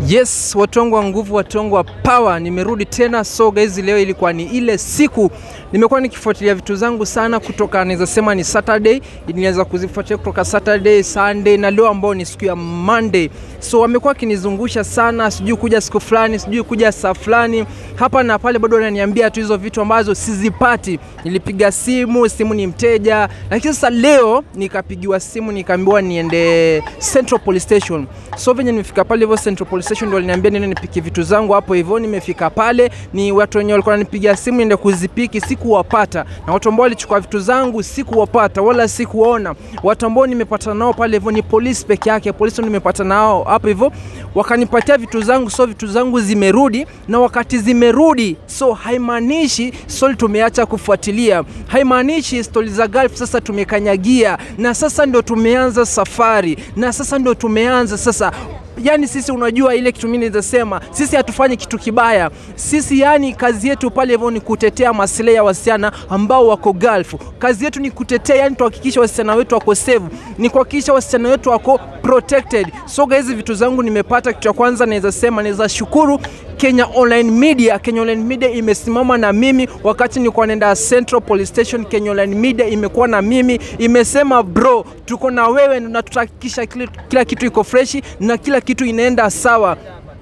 Yes, watu wangu wa nguvu, watu wangu wa power, nimerudi tena. So guys, leo ilikuwa ni ile siku nimekuwa nikifuatilia vitu zangu sana kutoka, naweza sema ni Saturday, nilianza kuzifuatilia kutoka Saturday, Sunday na leo ambao ni siku ya Monday. So wamekuwa akinizungusha sana, sijui kuja siku fulani, sijui kuja saa fulani, hapa na pale, bado wananiambia tu hizo vitu ambazo sizipati. Nilipiga simu, simu ni mteja, lakini sasa leo nikapigiwa simu nikaambiwa niende Central Police Station. So venye nimefika pale hivyo Central Police Station, ndio waliniambia niende nipike vitu zangu hapo hivyo. Nimefika pale, ni watu wenye walikuwa wananipigia simu niende kuzipiki, sikuwapata, na watu ambao walichukua vitu zangu sikuwapata wala sikuona. Watu ambao nimepata nao pale hivyo ni polisi peke yake, polisi ndio nimepata nao hapo hivyo, wakanipatia vitu zangu, so vitu zangu zimerudi, na wakati zimerudi, so haimaanishi stori tumeacha kufuatilia, haimaanishi stori za Gulf sasa tumekanyagia, na sasa ndio tumeanza safari, na sasa ndio tumeanza sasa yani sisi unajua ile kitu mimi naweza sisi hatufanyi kitu kibaya sisi yani kazi yetu pale hivyo ni kutetea maslahi ya wasichana ambao wako Gulf kazi yetu ni kutetea yani tuhakikisha wasichana wetu wako safe ni kuhakikisha wasichana wetu wako protected so guys vitu zangu nimepata kitu cha kwanza naweza sema naweza shukuru Kenya Online Media. Kenya Online Media imesimama na mimi wakati nilikuwa naenda Central Police Station. Kenya Online Media imekuwa na mimi, imesema bro, tuko na wewe na tutahakikisha kila, kila kitu iko freshi na kila kitu inaenda sawa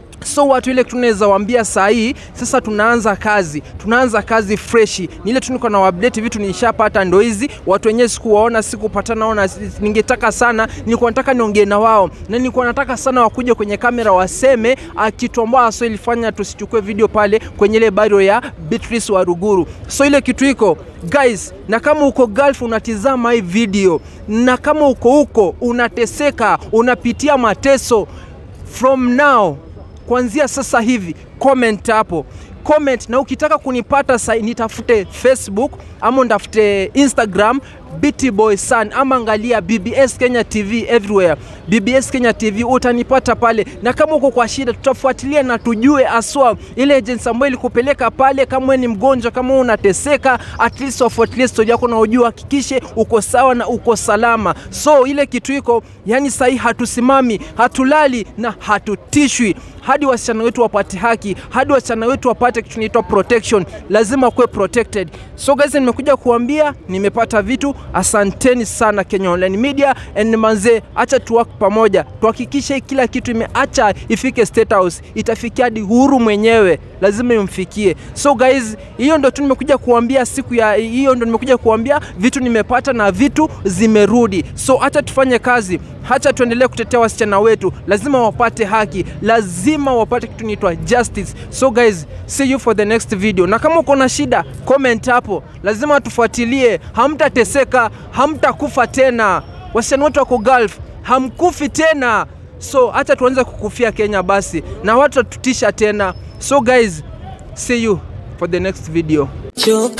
so watu ile tunaweza waambia saa hii sasa tunaanza kazi tunaanza kazi freshi ni ile tuniko na update vitu nishapata ndo hizi watu wenyewe sikuwaona sikupatana nao na ningetaka sana nilikuwa nataka niongee na wao na nilikuwa nataka sana wakuje kwenye kamera waseme kitu ambao so ilifanya tusichukue video pale kwenye ile baro ya Beatrice wa Ruguru so ile kitu iko guys na kama uko Gulf unatizama hii video na kama uko huko unateseka unapitia mateso from now kuanzia sasa hivi comment hapo comment na ukitaka kunipata sai nitafute facebook ama ndafute instagram BT Boy San ama angalia BBS Kenya TV everywhere. BBS Kenya TV utanipata pale, na kama uko kwa shida, tutafuatilia na tujue aswa ile agency ambayo ilikupeleka pale. Kama wewe ni mgonjwa, kama unateseka, at least wafuatilie story yako na ujue, hakikishe uko sawa na uko salama. So ile kitu iko yani, sahi hatusimami, hatulali na hatutishwi hadi wasichana wetu wapate haki, hadi wasichana wetu wapate kitu inaitwa protection. Lazima kuwe protected. So guys, nimekuja kuambia nimepata vitu. Asanteni sana Kenya Online Media and manze, acha tuwak pamoja, tuhakikishe kila kitu imeacha ifike State House, itafikia hadi Uhuru mwenyewe, lazima imfikie. So guys, hiyo ndo tu nimekuja kuambia siku ya hiyo, ndo nimekuja kuambia vitu nimepata na vitu zimerudi. So acha tufanye kazi, hacha tuendelee kutetea wasichana wetu, lazima wapate haki, lazima wapate kitu inaitwa justice. So guys, see you for the next video, na kama uko na shida comment hapo, lazima tufuatilie. Hamtateseka, hamtakufa tena. Wasichana wetu wako Gulf, hamkufi tena. So acha tuanze kukufia Kenya basi, na watu watutisha tena. So guys, see you for the next video. choka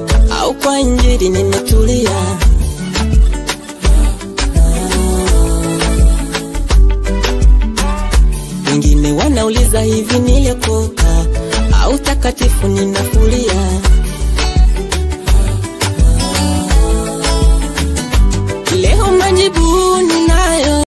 au kwa injili nimetulia wengine wanauliza hivi niliokoka au takatifu ninafulia